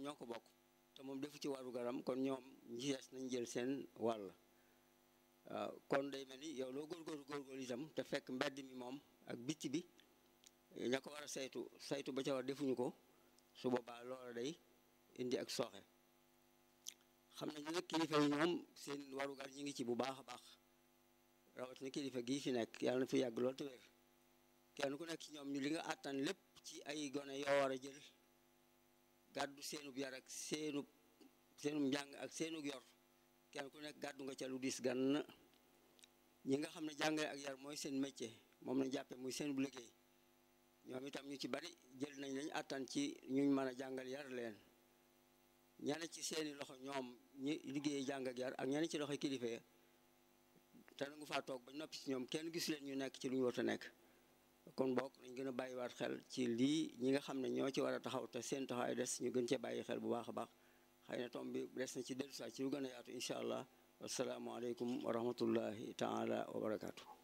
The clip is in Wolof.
ñoo ko bokk te moom defu ci waru garam kon ñoom ñi des nañ jël seen wàll waaw kon day mel ni yow loo góorgóorlu góorgóorlu itam te fekk mbedd mi moom ak bitti bi ña ko war a saytu saytu ba ca war defuñu ko su boobaa loola day indi ak sooxe xam nañu nag kilifa yi ñoom seen warugar ñi ngi ci bu baax a baax rawatina kilifa gii fi nekk yàlla na fi yàgg lool te wér kenn ku nekk ci ñoom ñu li nga àttan lépp ci ay gone yoo war a jël gàddu seenub yar ak seenub seenub njàng ak seenub yor kenn ku nekk gàddu nga ca lu diis gann ñi nga xam ne jàngale ak yar mooy seen métier moom lañ jàppe muy seen bu liggéey ñoom itam ñu ci bari jël nañ lañ àttan ci ñuñ mën a jàngal yar leen ñane ci seeni loxo ñoom ñi liggéey jàng ak yar ak ñane ci loxo kilifa ya te nangu faa toog ba noppi ci ñoom kenn gis leen ñu nekk ci lu ñu war a nekk kon bokk nañ gën a bàyyiwaat xel ci lii ñi nga xam ne ñoo ci war a taxaw te seen taxawaay des ñu gën cee bàyyi xel bu baax a baax xëy na tom bi des na ci dellusiwaat ci lu gën a yaatu incha allah wasalaamualeykum wa rahmatullahi taala wa barakaatu.